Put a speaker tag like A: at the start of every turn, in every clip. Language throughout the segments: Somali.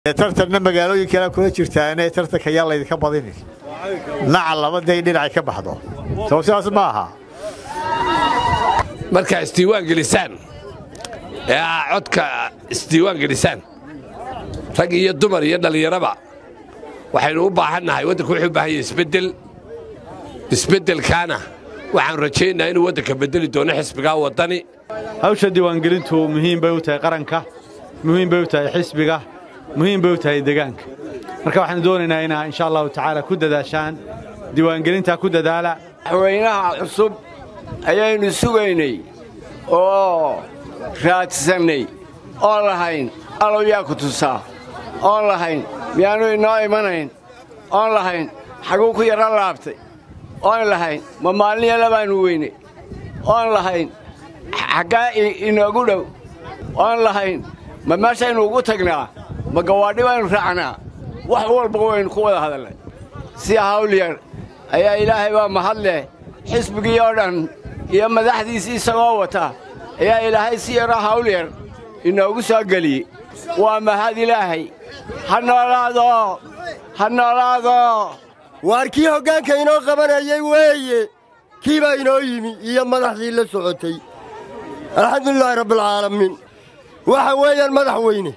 A: tartanna magaalooyinkana kula jirtaane tartanka yaa laydinka badini naca labaday dhinacay ka baxdo soo sidaas ma aha
B: markaa isdiiwaan gelisaan ee aa codka isdiiwaan gelisaan rag iyo dumar iyo dhallinyaraba waxaynu u baahannahay waddanku wuxuu u baahan yahay isbeddel isbeddelkaana waxaan rajaynayaa inuu waddanka beddeli doono xisbigaa waddani
C: hawsha diiwaangelintu muhiim bay u tahay qaranka muhiim bay u tahay xisbiga muhiim bay u tahay deegaanka marka waxaanu doonaynaa inaa insha allahu tacaala ku dadaashaan diiwaangelintaa ku dadaala
D: madaxweynaha cusub ayaynu sugaynay oo raadsannay oon lahayn allow yaa ku tusaa oon lahayn miyaannu inoo imanayn oon lahayn xaguu ku yaro laabtay oon lahayn ma maalin yalla baannu weynay oon lahayn xaggaa inoogu dhow oon lahayn ma meeshaynu ugu tagnaa ma gawaadhi baynu raacnaa wax walba waynu ku wada hadalnay si hawlyar ayaa ilaahay baa mahad leh xisbigii oo dhan iyo madaxdiisii isagoo wata ayaa ilaahay si yaroo hawlyar inoogu soo geliyey waa mahad ilaahay ha noolaado ha noolaado
E: waar kii hoggaanka inoo qabanayay weeye kii baa inoo yimi iyo madaxdii la socotay alxamdulilaahi rabbialcaalamiin waxa weeyaan madax weyne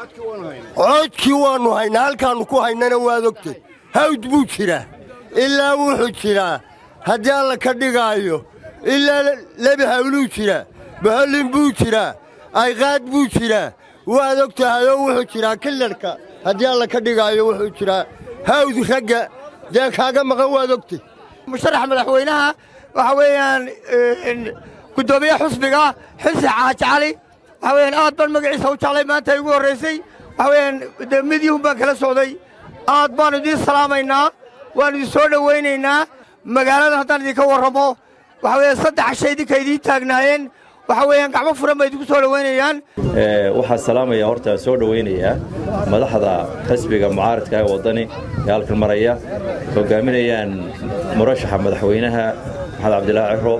E: codkii waannu haynaa halkaannu ku haynana waad ogtay hawd buu jiraa ilaa wuxuu jiraa haddii alla ka dhigaayo ilaa lebi hawluu jiraa bohollin buu jiraa ayqaad buu jiraa waad og tahayoo wuxuu jiraa killarhka haddii alla ka dhigaayo wuxuu jiraa hawd ragga dee kaaga maqan waad ogtay
F: musharaxa madaxweynaha waxa weeyaan guddoomiye xusbiga xilsi xaaji cali waxa weeyaan aad baan magaciisa u jeclay maanta igu horraysay waxa weeyaan dee midyuhun baan kala socday aad baannu idiin salaamaynaa waannu idin soo dhowaynaynaa magaalada haddaan idinka warramo waxa weeyaan saddex shay idinka idiin taagnaayeen waxa weeyaan gacmo furan bay idinku soo dhowaynayaan
G: waxaan salaamaya horta soo dhowaynayaa madaxda xisbiga mucaaradka ee waddani ee halkan maraya hogaaminayaan murashaxa madaxweynaha maxamed cabdilaahi ciro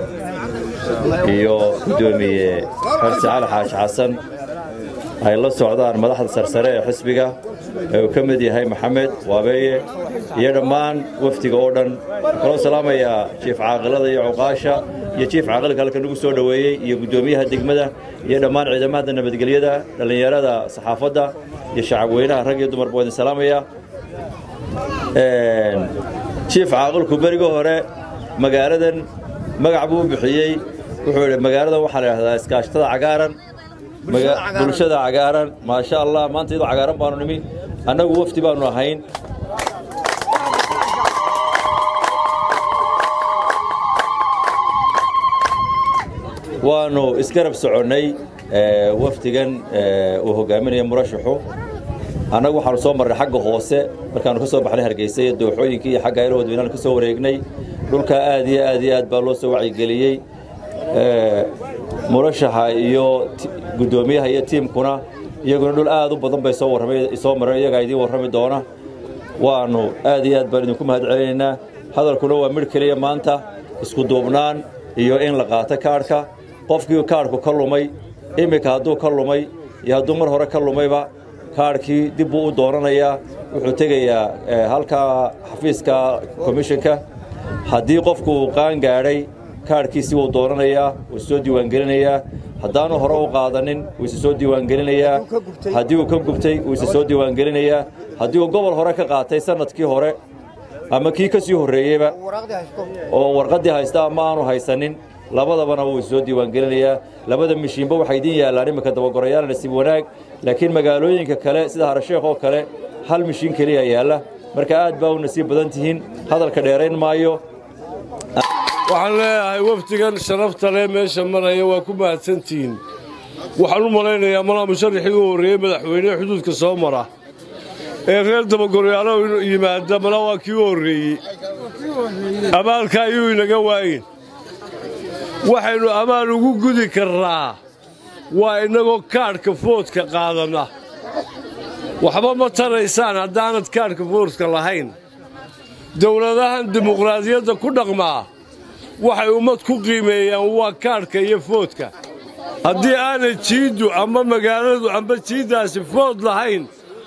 G: iyo guddoomiye xarsi cali xaashi xasan ay la socdaan madaxda sarsare ee xisbiga ee uu ka mid yahay maxamed waabeeye iyo dhammaan wafdiga oo dhan kaloo salaamayaa jiif caaqilada iyo cuqaasha iyo jiif caaqilka halka nagu soo dhoweeyey iyo guddoomiyaha degmada iyo dhammaan ciidamada nabadgelyada dhallinyarada saxaafadda iyo shacab weynaha rag iyo dumarba waa idin salaamaya jiif caaqilku beriga hore magaaladan magac buu u bixiyey wuxuu idhi magaaladan waxaa la idhahdaa iskaashatada cagaaran bulshada cagaaran maasha allah maanta iyadoo cagaaran baanu nimi annagu wafdi baannu ahayn waannu isgarab soconnay wafdigan uu hogaaminaya murashaxu annagu waxaanu soo marray xagga hoose markaannu ka soo baxnay hargeysa iyo dooxooyinkii iyo xagga ayla wadweynaanu ka soo wareegnay dhulkaa aad iyo aad iyo aad baa loo soo wacyigeliyey murashaxa iyo guddoomiyaha iyo tiimkuna iyaguna dhul aad u badan bay soo warramay soo mareen iyagaa idiin warrami doona waannu aad iyo aad baan idinku mahad celinaynaa hadalkuna waa midh keliya maanta isku duubnaan iyo in la qaato kaadhka qofkii kaadhku ka lumay iminka hadduu ka lumay iyo hadduu mar hore ka lumayba kaadhkii dib buu u doonanayaa wuxuu tegayaa halkaa xafiiska komishinka haddii qofku uu qaan gaadhay kaadhkiisii wuu doonanayaa wuu soo diiwaangelinayaa haddaanu hore u qaadanin wuu isa soo diiwaangelinayaa haddii uu ka gubtay wuu isa soo diiwaangelinayaa haddii uu gobol hore ka qaatay sannadkii hore ama kii ka sii horreeyeyba oo warqaddii haysta ama aanu haysanin labadabana wuu isa soo diiwaangelinayaa labada mishiinba waxay idiin yaallaan iminka dabagorayaal nasiib wanaag laakiin magaalooyinka kale sida harasheekh oo kale hal mishiin keliya yaalla marka aad baa u nasiib badan tihiin hadalka dheerayn maayo
H: waxaan leeyahay wafdigan sharafta leh meesha maraya waa ku mahadsantihiin waxaan u malaynayaa malaa musharaxii u horreeyey madaxweynehe xuduudka soo mara ee reer dabagoryaalo yimaada malaa waa kii u horreeyey amaalka ayuu inaga waayin waxaynu amaal ugu gudi karnaa waa innagoo kaadhka foodka qaadanna waxba ma taraysaan haddaanad kaadhka foodka lahayn dowladahan dimuqraadiyadda ku dhaqmaa waxay ummad ku qiimeeyaan waa kaadhka iyo foodka haddii aanay jiiddu ama magaaladu amba jiiddaasi food lahayn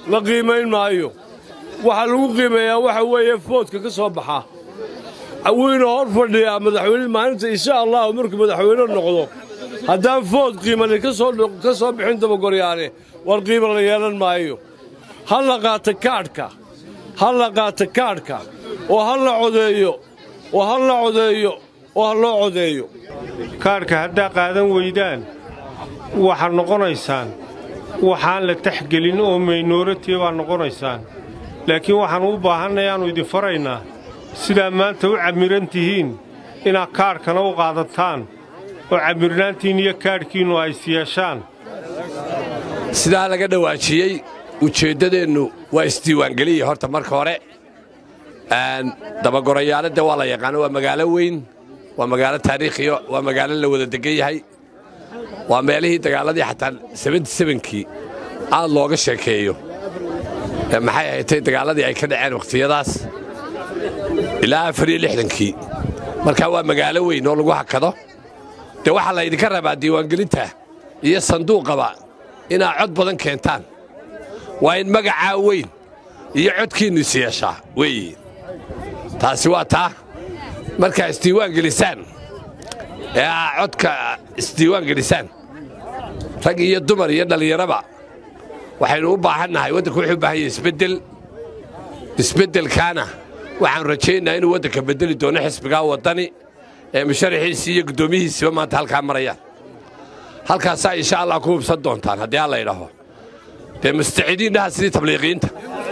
H: la qiimayn maayo waxaa lagu qiimeeyaa waxa weeye foodka ka soo baxa wiina hor fadhiyaa madaxweyne maalinta insha allahu markuu madaxweyne noqdo haddaan food qiimani ka soo bixin dabagoryaane war qiima la yeelan maayo ha la qaata kaadhka ha la qaata kaadhka oo ha la codeeyo oo ha la codeeyo oo ha loo codeeyo
I: kaadhka haddaa qaadan weydaan waxaad noqonaysaan waxaan la taxgelin oo maynooratiya baad noqonaysaan laakiin waxaan u baahannay aannu idin faraynaa sidaa maanta u cammiran tihiin inaad kaadhkana u qaadataan oo cammirnaantiin iyo kaadhkiinnu ay isyeeshaan
B: sidaa laga dhawaajiyey ujeeddadeennu waa isdiiwaangeliya horta marka hore dabagorayaanadda waa la yaqaano waa magaalo weyn waa magaalo taariikhiya waa magaalo la wada degan yahay waa meelihii dagaaladii xataa kii aad looga sheekeeyo maxay ahaydtay dagaaladii ay ka dhaceen wakhtiyadaas ilaa afariyolixdankii marka waa magaalo weyn oo lagu hakado dee waxaa laydinka rabaa diiwaangelinta iyo sanduuqaba inaad cod badan keentaan waa in magacaa weyn iyo codkiinnu is yeeshaa weeye taasi waa taa markaa isdiiwaan gelisaan ee aa codka isdiiwaan gelisaan rag iyo dumar iyo dhallinyaraba waxaynu u baahannahay waddanku wuxuu u baahan yahay isbeddel isbeddelkaana waxaan rajaynayaa inuu waddanka beddeli doono xisbigaa waddani ee musharaxiisii iyo guddoomiyihiisiba maanta halkaa marayaan halkaasaa insha allah ku hubsan doontaan haddii alla idhaho dee mustacidiin dhaha sidii tabliiqiinta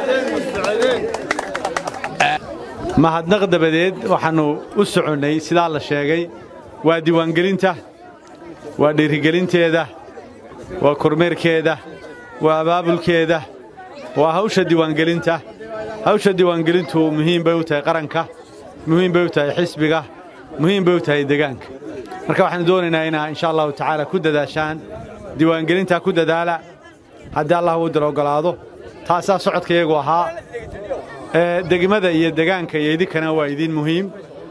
C: mahadnaq dabadeed waxaannu u soconnay sidaa la sheegay waa diiwaangelinta waa dhiirigelinteeda waa kormeerkeeda waa abaabulkeeda waa hawsha diiwaangelinta hawsha diiwaangelintu muhiim bay u tahay qaranka muhiim bay u tahay xisbiga muhiim bay u tahay degaanka marka waxaanu doonaynaa inaa insha allahu tacaala ku dadaashaan diiwaangelintaa ku dadaala haddii allah uu dil oggolaado taasaa socodka iyagu ahaa degmada iyo degaanka iyo idinkana waa idiin muhiim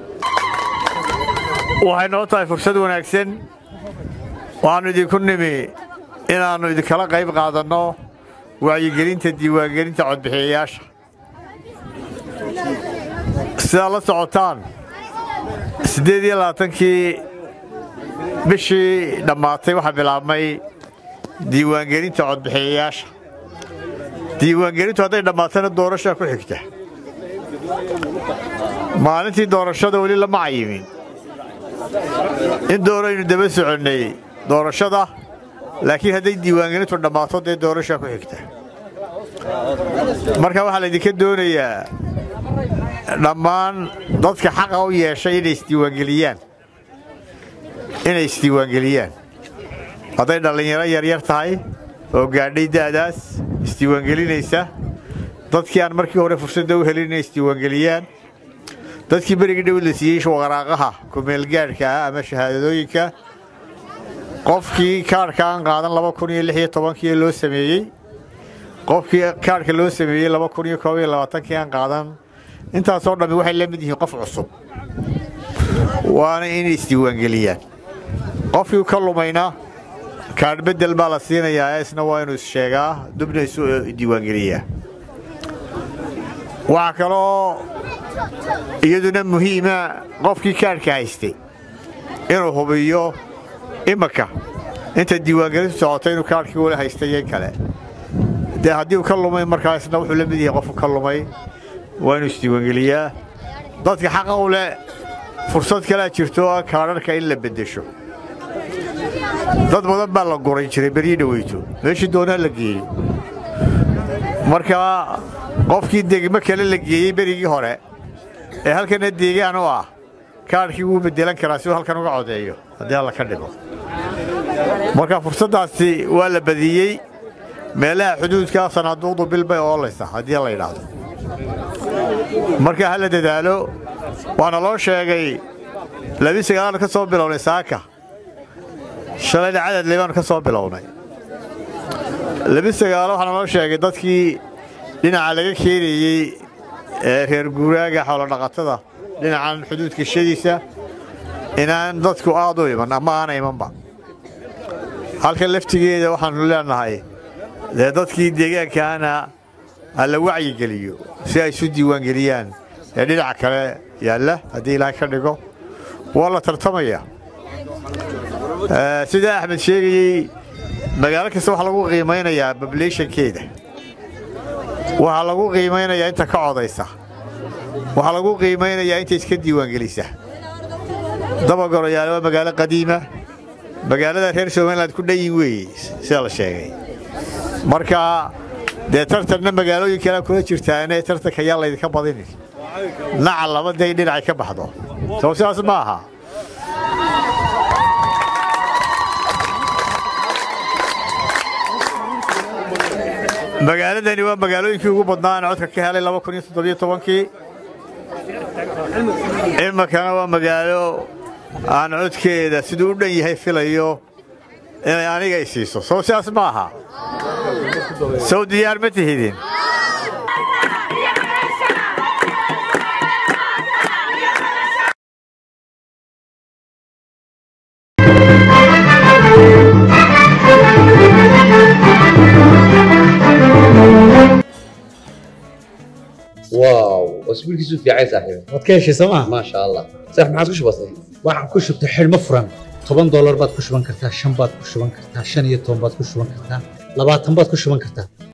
A: waxay noo tahay fursad wanaagsan waxaannu idinku nimi inaannu idinkala qayb qaadanno wacyigelinta diiwaangelinta codbixiyayaasha sidaad la socotaan siddeed iyo labaatankii bishii dhammaatay waxaa bilaabmay diiwaangelinta codbixiyayaasha diiwaangelintu hadday dhammaatana doorashaa ku xigta maalintii doorashada weli lama cayimin in dooraynu daba soconnay doorashada laakiin hadday diiwaangelintu dhammaato dee doorashaa ku xigta marka waxaa laydinka doonayaa dhammaan dadka xaqa u yeeshay inay isdiiwaangeliyaan inay isdiiwaangeliyaan hadday dhallinyaro yaryar tahay oo gaadhay da'daas isdiiwaangelinaysa dadkii aan markii hore fursadda u helin inay isdiiwaangeliyaan dadkii berigii dhow la siiyey waqaraaqaha kumeelgaadhka ah ama shahaadadooyinka qofkii kaadhka aan qaadan laba kun iyo lix iyo tobankii loo sameeyey qofkii kaadhka loo sameeyey laba kun iyo koob iyo labaatankii aan qaadan intaasoo dhammi waxay la mid yihiin qof cusub waana inay isdiiwaangeliyaan qofkii ka lumayna kaadh beddel baa la siinayaa isna waa inuu issheegaa dubna isu diiwaangeliyaa waxaa kaloo iyaduna muhiima qofkii kaadhka haystay inuu hubiyo imanka inta diiwaangelintu socota inuu kaadhkii weli haystay iyo kale dee haddii uu ka lumay markaasna wuxuu la mid yahay qofku ka lumay waa inuu isdiiwaangeliyaa dadka xaqa u leh fursad kalea jirto oo kaadharka in la beddesho dad badan baa la guray jiray beryii dhaweyto meeshii doonaa la geeyo marka qofkii degmo kale la geeyey berigii hore ee halkana deegaan u ah kaadhkii wuu beddelan karaa si uu halkan uga codeeyo haddii alla ka dhigo marka fursaddaasi waa la badiyey meelaha xuduudkaa sanaaduuqdu bil bay oolaysa haddii la yidhaahdo marka ha la dadaalo waana loo sheegay labi sagaal ka soo bilownay saaka shalayna cadadle baanu ka soo bilownay labi sagaalo waxaana loo sheegay dadkii dhinaca laga keenayey ee reer guuraaga xoolodhaqatada dhinacan xuduudka shadiisa inaan dadku aad u iman ama aana imanba halka laftigeeda waxaannu leenahay dee dadkii deegaankaana ha la wacyigeliyo si ay isu diiwaangeliyaan ee dhinaca kale yaalla haddii ilaahay ka dhigo waa la tartamaya sida axmed sheegayey magaalo kasta waxaa lagu qiimaynayaa babulationkeeda waxaa lagu qiimaynayaa inta ka codaysa waxaa lagu qiimaynayaa inta iska diiwaangelisa dabagoroyaale waa magaalo qadiima magaalada reer somaliland ku dhanyin weeye sida la sheegay marka dee tartanna magaalooyin kalea kula jirtaane tartanka yaa laydinka badinin naca laba day dhinacay ka baxdo soo sidaas ma aha magaaladani waa magaalooyinkii ugu badnaa aan codka ka helay kii iminkana waa magaalo aan codkeeda siduu u dhan yahay filayo inay aniga i siiso soo sidaas ma aha sow diyaar ma tihidin
J: واو اسبوعك في عايز صاحبي
K: waad ka heshay sooma
J: ما شاء الله صح ما عاد وش بصي
K: waxaan ku shubtay xidhmo furan toban doolar baad ku shuban kartaa shan baad ku shuban kartaa shan iyo toban baad ku shuban kartaa labaatan baad ku shuban kartaa